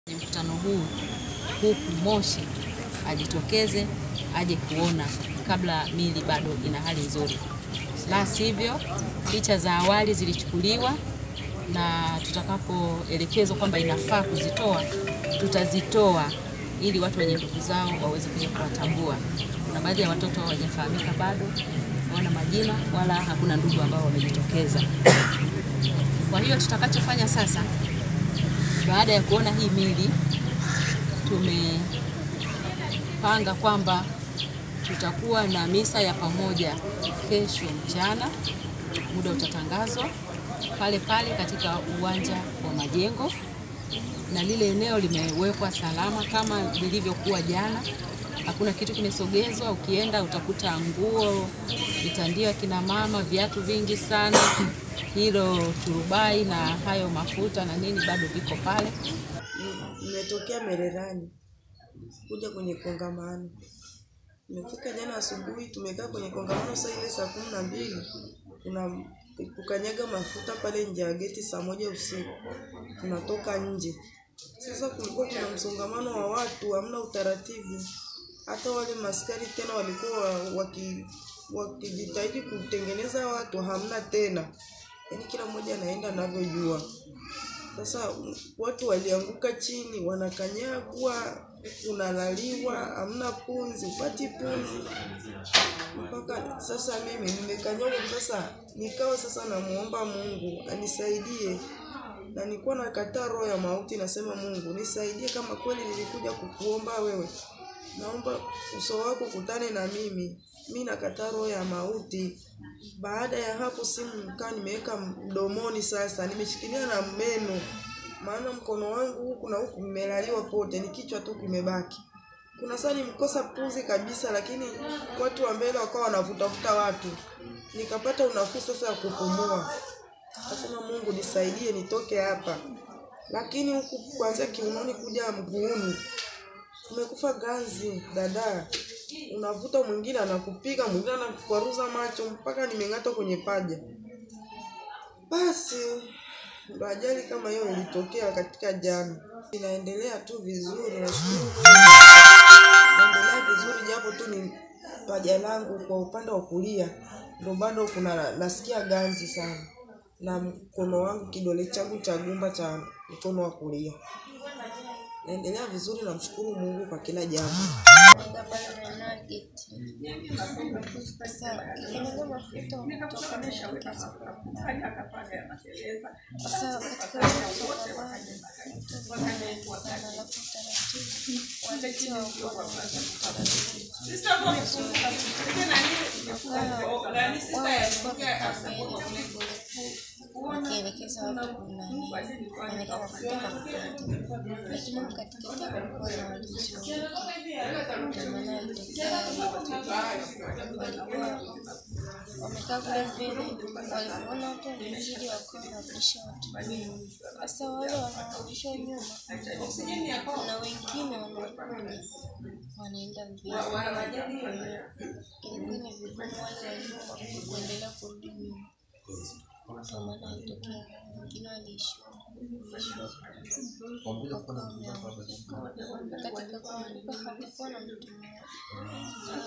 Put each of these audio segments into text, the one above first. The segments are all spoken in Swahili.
mkutano huu huku Moshi ajitokeze aje kuona kabla mili bado ina hali nzuri, la sivyo picha za awali zilichukuliwa na tutakapoelekezwa kwamba inafaa kuzitoa tutazitoa ili watu wenye ndugu zao waweze kuja kuwatambua. Kuna baadhi ya watoto hawajafahamika bado, hawana majina wala hakuna ndugu ambao wamejitokeza. Kwa hiyo tutakachofanya sasa, baada ya kuona hii mili, tumepanga kwamba tutakuwa na misa ya pamoja kesho mchana, muda utatangazwa pale pale katika uwanja wa Majengo, na lile eneo limewekwa salama kama lilivyokuwa jana. Hakuna kitu kimesogezwa. Ukienda utakuta nguo, mitandio ya kina mama, viatu vingi sana, hilo turubai na hayo mafuta na nini bado viko pale. Nimetokea Mererani kuja kwenye kongamano. Nimefika jana asubuhi, tumekaa kwenye kongamano saa ile saa kumi na mbili kuna kukanyaga mafuta pale nje ya geti saa moja usiku, tunatoka nje. Sasa kulikuwa kuna msongamano wa watu, hamna utaratibu. Hata wale maskari tena walikuwa waki wakijitahidi kutengeneza watu, hamna tena, yaani kila mmoja anaenda anavyojua. Sasa watu walianguka chini, wanakanyagwa, unalaliwa, hamna punzi, upati punzi mpaka sasa. Mimi nimekanyagwa sasa, nikawa sasa namuomba Mungu anisaidie, na nilikuwa nakataa roho ya mauti, nasema Mungu nisaidie, kama kweli nilikuja kukuomba wewe, naomba uso wako kutane na mimi, mi nakataa roho ya mauti. Baada ya hapo simu nikaa nimeweka mdomoni, sasa nimeshikilia na meno, maana mkono wangu huku na huku mmelaliwa pote, ni kichwa tu kimebaki. Kuna saa nimkosa pumzi kabisa, lakini watu wa mbele wakawa wanavutafuta watu, nikapata unafuu sasa ya kupumua. Nasema Mungu nisaidie nitoke hapa, lakini huku kuanzia kiunoni kuja mguuni umekufa ganzi dada, unavuta mwingine anakupiga, mwingine anakukwaruza macho mpaka nimeng'atwa kwenye paja. Basi ndo ajali kama hiyo ilitokea katika jana. Inaendelea tu vizuri, nashukuru naendelea vizuri, japo tu ni paja langu kwa upande wa kulia ndo bado kuna nasikia ganzi sana, na mkono wangu kidole changu cha gumba cha mkono wa kulia naendelea vizuri, namshukuru Mungu kwa kila jambo. wakielekeza watu nani wanaweka mafuta na kupanda, lakini huko katikati hakukuwa na walinzi wote, ndio maana alitokea walikuwa wamekaa kule mbele, walipoona watu wamezidi, wakawa wanarudisha watu nyuma. Sasa wale wanaorudishwa nyuma, kuna wengine wanakuja wanaenda mbele, kwa hiyo ilikuwa ni vigumu wale wa nyuma kuendelea kurudi nyuma kwa maana alitokea wengine waliishiwa katika kuanguka hakukuwa na mtu mmoja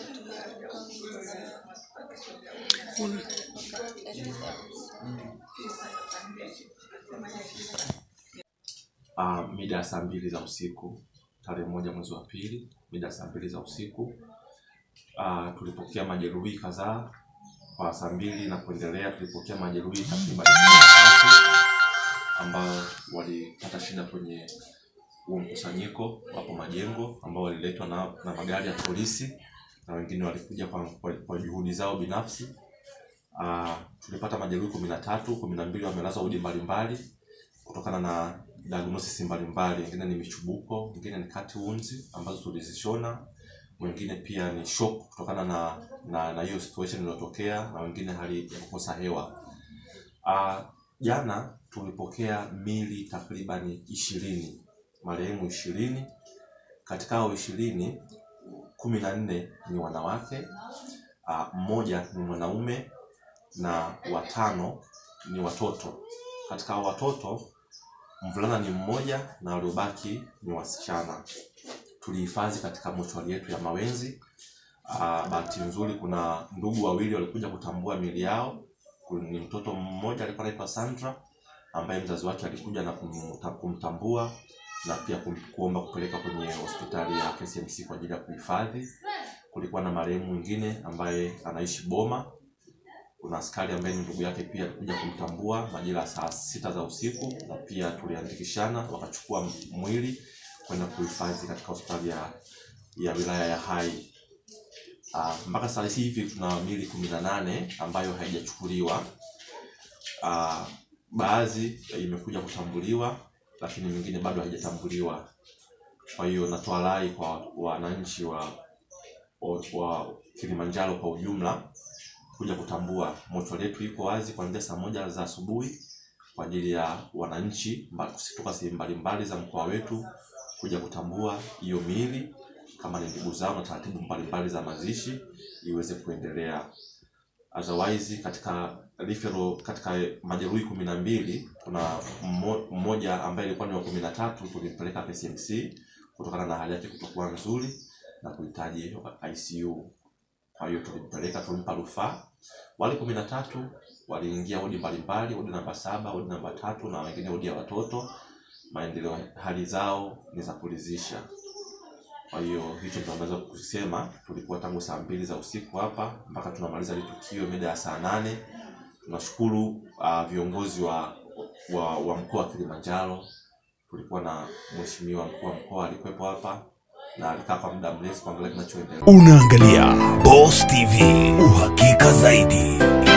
Uh, mida ya saa mbili za usiku tarehe moja mwezi wa pili mida ya saa mbili za usiku uh, tulipokea majeruhi kadhaa kwa saa mbili na kuendelea tulipokea majeruhi takriban kumi na tatu ambao walipata shida kwenye huo mkusanyiko wapo Majengo ambao waliletwa na, na magari ya polisi na wengine walikuja kwa, kwa, kwa juhudi zao binafsi. Uh, tulipata majeruhi kumi na tatu, kumi na mbili wamelazwa wodi mbalimbali kutokana na diagnosis mbalimbali, wengine ni michubuko, wengine ni cut wounds ambazo tulizishona wengine pia ni shock kutokana na na na hiyo situation iliyotokea na wengine hali ya kukosa hewa. Uh, jana tulipokea mili takribani ishirini marehemu ishirini. Katika hao ishirini kumi na nne ni wanawake uh, mmoja ni mwanaume na watano ni watoto. Katika hao watoto mvulana ni mmoja na waliobaki ni wasichana. Tulihifadhi katika mochwari yetu ya Mawenzi. Ah, bahati nzuri kuna ndugu wawili walikuja kutambua miili yao. Ni mtoto mmoja alikuwa anaitwa Sandra ambaye mzazi wake alikuja na kumta- kumtambua na pia kum- kuomba kupeleka kwenye hospitali ya KCMC kwa ajili ya kuhifadhi. Kulikuwa na marehemu mwingine ambaye anaishi Boma. Kuna askari ambaye ni ndugu yake pia alikuja kumtambua majira ya saa sita za usiku, na pia tuliandikishana, wakachukua mwili kwenda kuhifadhi katika hospitali ya, ya wilaya ya Hai. Uh, mpaka sasa hivi tuna miili kumi na nane ambayo haijachukuliwa. Uh, baadhi imekuja kutambuliwa, lakini mingine bado haijatambuliwa. Kwa hiyo natoa rai kwa wananchi wa, wa, wa Kilimanjaro kwa ujumla kuja kutambua. Mochwari yetu iko wazi kuanzia saa moja za asubuhi kwa ajili ya wananchi mba- kutoka sehemu mbalimbali za mkoa wetu kuja kutambua hiyo miili kama ni ndugu zao na taratibu mbalimbali za mazishi iweze kuendelea. Otherwise katika referral, katika majeruhi kumi na mbili kuna mmo- mmoja ambaye alikuwa ni wa kumi na tatu tulimpeleka KCMC kutokana na hali yake kutokuwa nzuri na kuhitaji ICU. Kwa hiyo tulimpeleka, tulimpa rufaa. Wale kumi na tatu waliingia wodi mbalimbali, wodi namba saba, wodi namba tatu na wengine wodi ya watoto. Maendeleo, hali zao ni za kuridhisha. Kwa hiyo hicho ndio naweza kusema. Tulikuwa tangu saa mbili za usiku hapa mpaka tunamaliza hili tukio mida ya saa nane. Tunashukuru uh, viongozi wa, wa, wa mkoa wa Kilimanjaro. Tulikuwa na mheshimiwa mkuu wa mkoa alikuwepo hapa na alikaa kwa muda mrefu kuangalia kinachoendelea. Unaangalia Boss TV, uhakika zaidi.